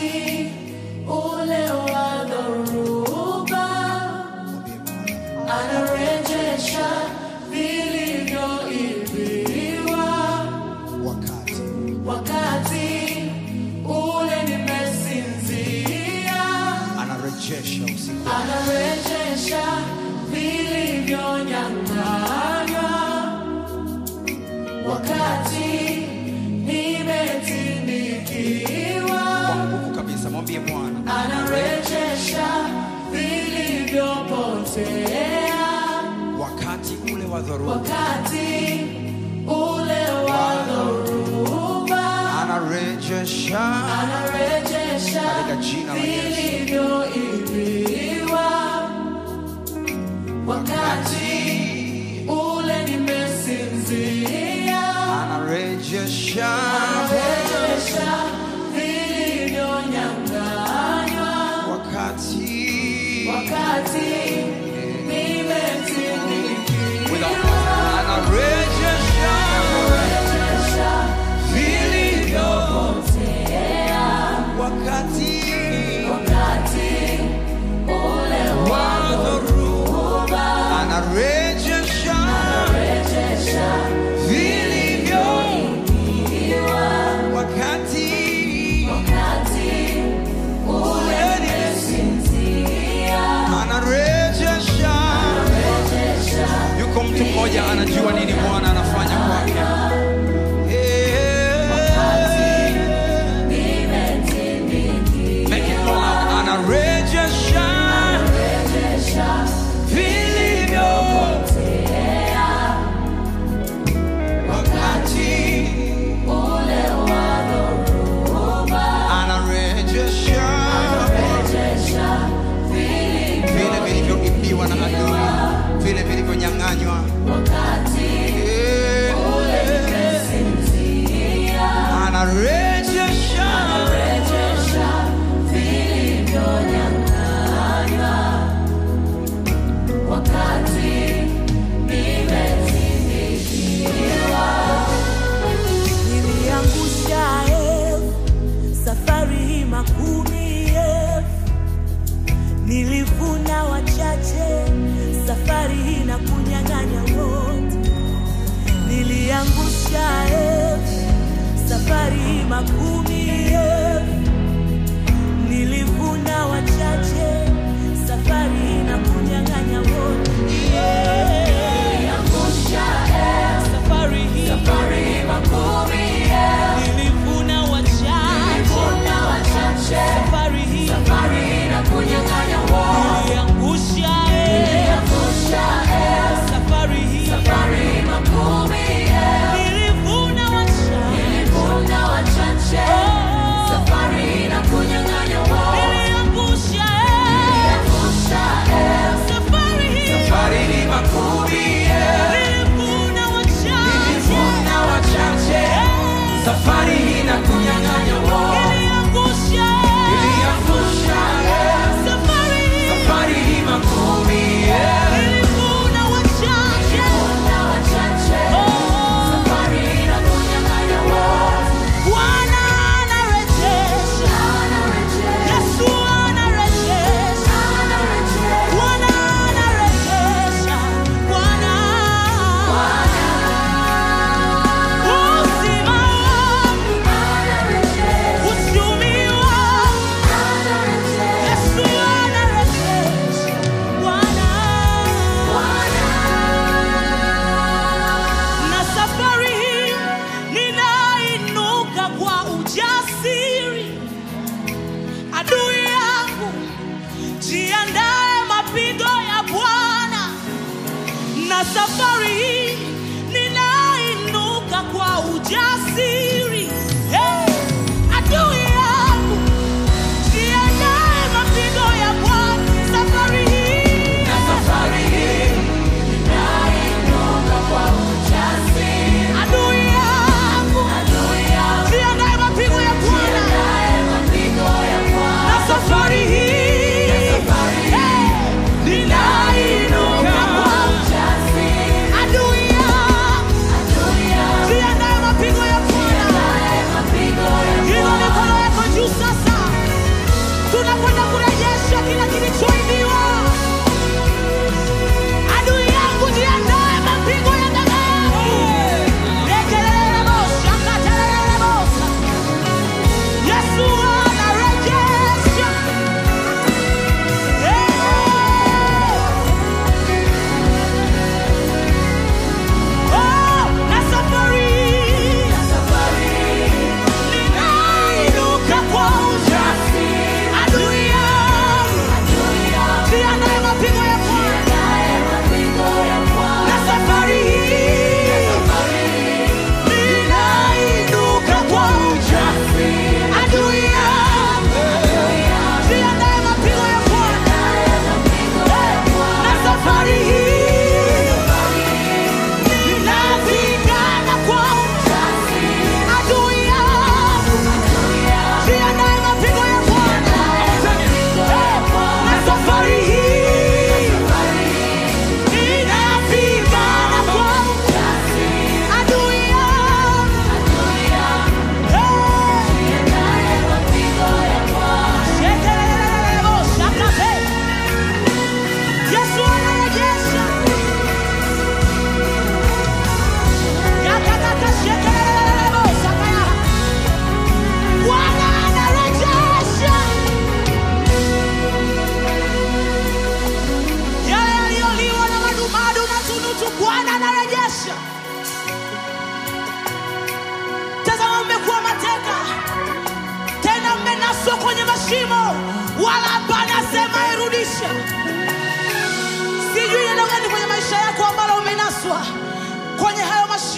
ule wa dhoruba anarejesha vilivyoibiwa wakati wakati ule nimesinzia anarejesha usiku anarejesha vilivyonyang'anywa wakati nimetindikiwa kwa nguvu kabisa mwambie bwana anarejesha vilivyopotea wakati ule wa dhoruba wakati ule wa dhoruba anarejesha anarejesha Katika jina la Yesu. vilivyoibiwa wakati ule nimesinzia anarejesha anarejesha vilivyonyang'anywa wakati wakati nimetindikiwa anarejesha anarejesha vilivyopotea wakati wakati ule wa dhoruba wa anarejesha anarejesha vilivyo ikiwa wakati wakati ule nimesinzia anarejesha anarejesha yuko mtu mmoja anajua nini bwana anafanya kwake nimetindikiwa Make it loud. anarejesha anarejesha vilivyo potea wakati ule wa dhoruba anarejesha anarejesha vile vilivyoibiwa na adui vile vilivyonyang'anywa wakati ule nimesinzia anarejesha anarejesha vilivyonyang'anywa wakati nimetindikiwa niliangusha elfu safari hii makumi elfu nilivuna wachache safari hii na kunyang'anya wote niliangusha elfu safari hii makumi elfu nilivuna wachache safari hii na kunyang'anya wote Niliangusha elfu, safari hii safari makumi elfu, nilivuna wachache nilivuna wachache, safari hii safari na kunyang'anya wote. niliangusha Niliangusha elfu, safari hii safari makumi elfu, nilivuna wachache nilivuna wachache, safari na kunyang'anya wote. niliangusha Niliangusha elfu, safari hii safari ni makumi nilivuna wachache nilivuna wachache safari hii na kunyang'anya wote niliangusha iliangusha safari hii safari hii makumi nilivuna wachache nilivuna wachache, safari na kunyang'anya wote. Bwana anarejesha Anarejesha, Yesu anarejesha anarejesha, Bwana anarejesha Bwana uzima wangu anarejesha, uchumi wangu anarejesha. Yesu anarejesha Bwana na safari hii ninainuka kwa ujasiri adui yangu jiandae mapigo ya bwana na safari hii ninainuka kwa ujasiri hey! adui yangu jiandae mapigo ya bwana safari hii Na safari hii ninainuka kwa ujasiri. adui yangu Adui yangu jiandae mapigo ya bwana jiandae mapigo ya Bwana. na safari hii Safari hii ninainuka kwa ujasiri. adui yangu Adui yangu jiandae mapigo ya bwana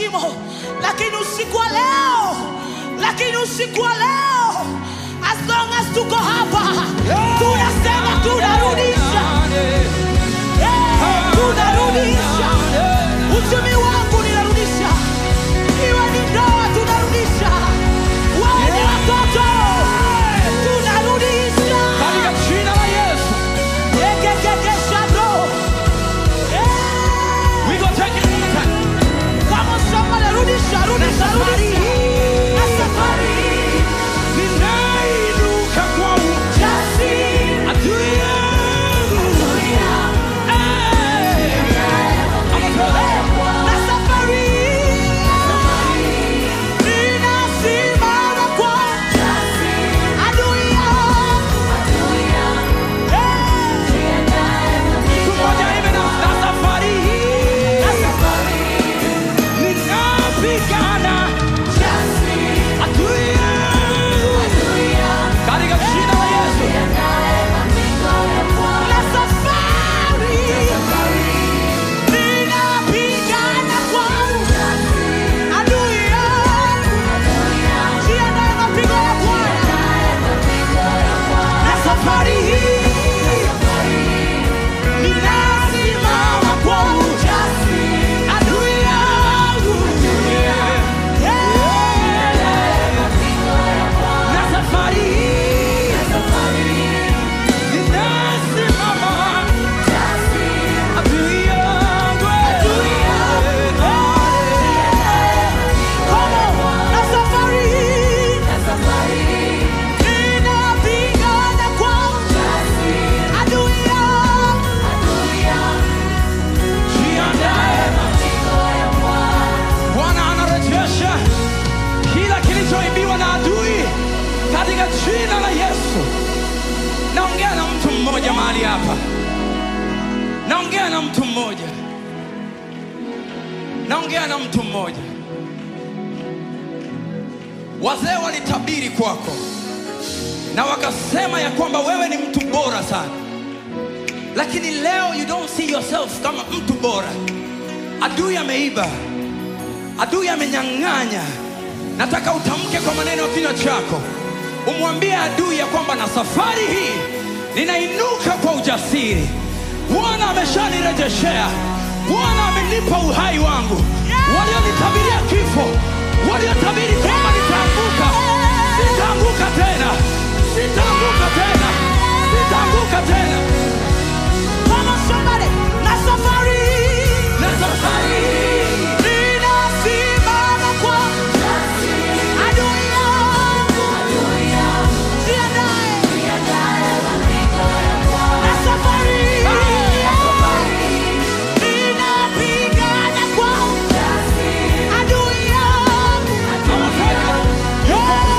shimo lakini usiku wa leo lakini usiku wa leo as long as tuko hapa tunasema tunarudisha Eh, tunarudisha uchumi wangu ninarudisha iwe ni ndoa tunarudisha wawe ni watoto tunarudisha Katika jina la Yesu. Ekekekeshabro. Eh. We go take it one more time. Come on, somebody, rudisha, rudisha, rudisha. Na safari hii, Ninainuka kwa jasiri, adui yangu. Eh. na safari hii, ninasimama kwa adui yangu. Eh. Mtu mmoja hivi na na safari hii. Na safari Ninapigana adui yangu. Katika jina la Yesu. na safari ninapigana kwa adui yangu. Jiandae mapigo ya Bwana. Na safari hii ninasimama kwa ujasiri. Adui yangu. Na safari hii. Ninasimama adui yangu. Come on. Na safari hii ninapigana kwa adui yangu. Jiandae. Bwana anarejesha kila kilichoibiwa na adui katika jina la Yesu. Naongea na mtu mmoja mahali hapa, naongea na mtu mmoja, naongea na mtu mmoja. Wazee walitabiri kwako na wakasema ya kwamba wewe ni mtu bora sana, lakini leo you don't see yourself kama mtu bora. Adui ameiba, adui amenyang'anya. Nataka utamke kwa maneno ya kinywa chako, umwambie adui ya kwamba na safari hii ninainuka kwa ujasiri. Bwana ameshanirejeshea, Bwana amenipa uhai wangu. Walionitabiria kifo, waliotabiri kwamba nitaanguka, sitaanguka tena, sitaanguka tena, sitaanguka tena. Come on, somebody. Na safari Na safari hii ninasimama kwa adui yangu. Jiandae. Na safari ninapigana kwa adui yangu. Come on, take it. Yeah.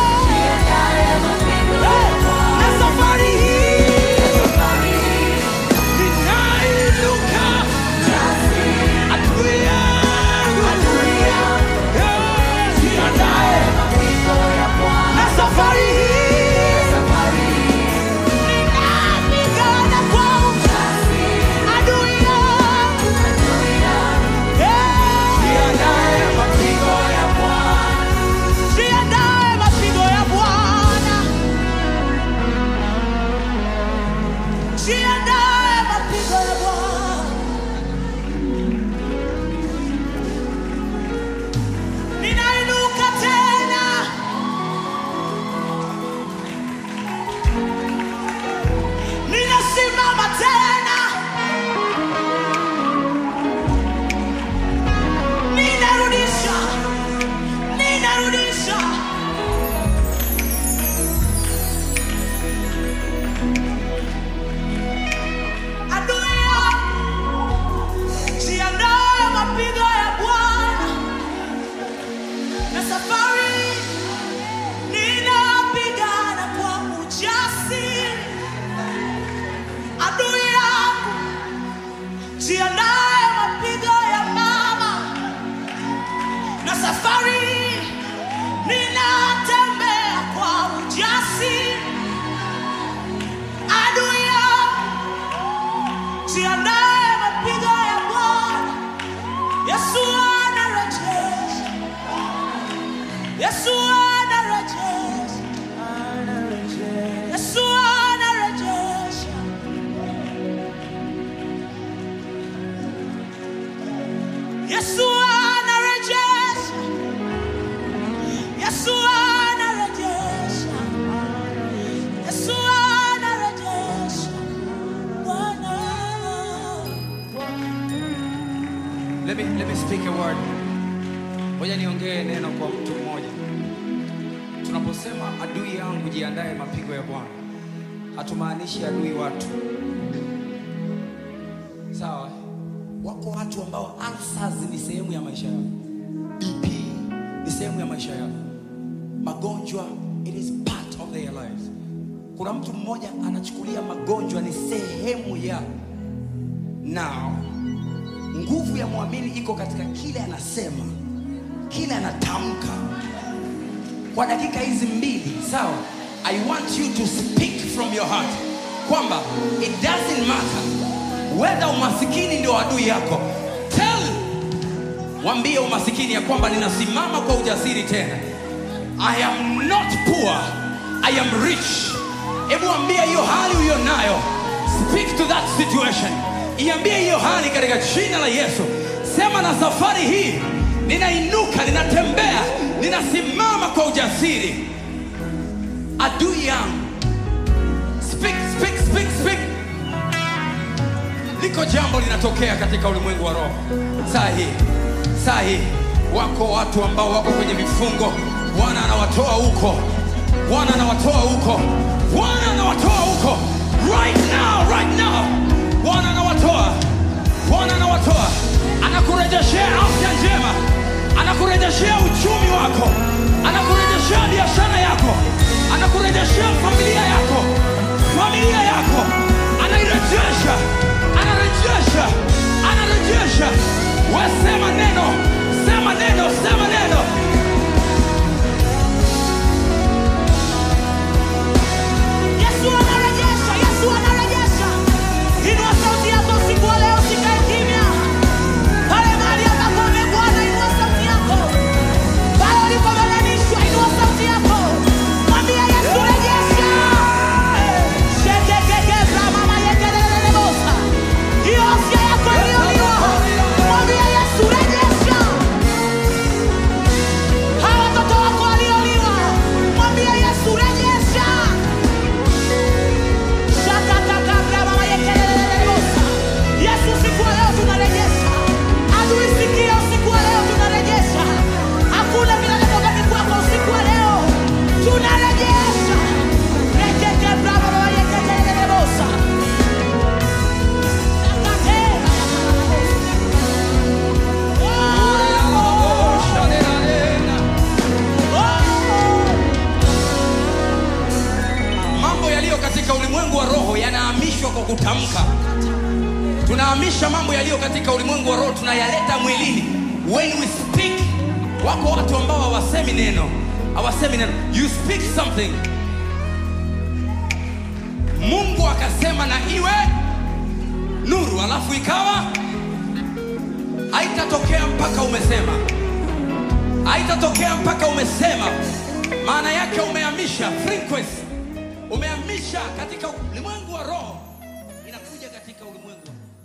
let me, let me speak a word. Ngoja niongee neno kwa mtu mmoja. Tunaposema adui yangu jiandae mapigo ya Bwana, hatumaanishi adui watu. Sawa? Wako watu ambao ulcers ni sehemu ya maisha yao, BP ni sehemu ya maisha yao, magonjwa it is part of their lives. Kuna mtu mmoja anachukulia magonjwa ni sehemu ya now nguvu ya mwamini iko katika kile anasema kile anatamka kwa dakika hizi mbili sawa i want you to speak from your heart kwamba it doesn't matter whether umasikini ndio adui yako tell wambie umasikini ya kwamba ninasimama kwa ujasiri tena i am not poor i am rich hebu ambia hiyo hali uliyo nayo speak to that situation iambie hiyo hali katika jina la yesu sema na safari hii ninainuka ninatembea ninasimama kwa ujasiri adui yangu speak, speak, speak, speak. liko jambo linatokea katika ulimwengu wa roho saa hii saa hii wako watu ambao wako kwenye vifungo bwana anawatoa huko bwana anawatoa huko bwana anawatoa huko right now right now bwana anawatoa bwana anawatoa anakurejeshea afya njema anakurejeshea uchumi wako anakurejeshea biashara yako anakurejeshea familia yako familia yako anairejesha anarejesha anarejesha wesema neno sema neno sema neno Yesu anarejesha, Yesu anarejesha. Inua sauti yako usiku wa leo, usikae kimya. Pale mahali ambapo umegwana, inua sauti yako. Pale ulipobebanishwa, inua sauti yako. Mwambie Yesu, rejesha. Shekekekeza, mama yekelelelebosa. Hiyo afya yako iliyoliwa. Mwambie Yesu, rejesha. Hawa watoto wako walioliwa. Mwambie Yesu, rejesha. Yesu, siku ya leo tunarejesha. Adui, sikia, usiku wa leo tunarejesha. Hakuna vinavyotoka kwako usiku wa leo. Tunarejesha. Rekete brava baba yekelelebosa. Takatera. Oh, oh. mambo yaliyo katika ulimwengu wa roho yanahamishwa kwa kutamka tunahamisha mambo yaliyo katika ulimwengu wa roho tunayaleta mwilini when we speak wako watu ambao hawasemi neno hawasemi neno you speak something mungu akasema na iwe nuru alafu ikawa haitatokea mpaka umesema haitatokea mpaka umesema maana yake umehamisha frequency umehamisha katika ulimwengu wa roho inakuja katika ulimwengu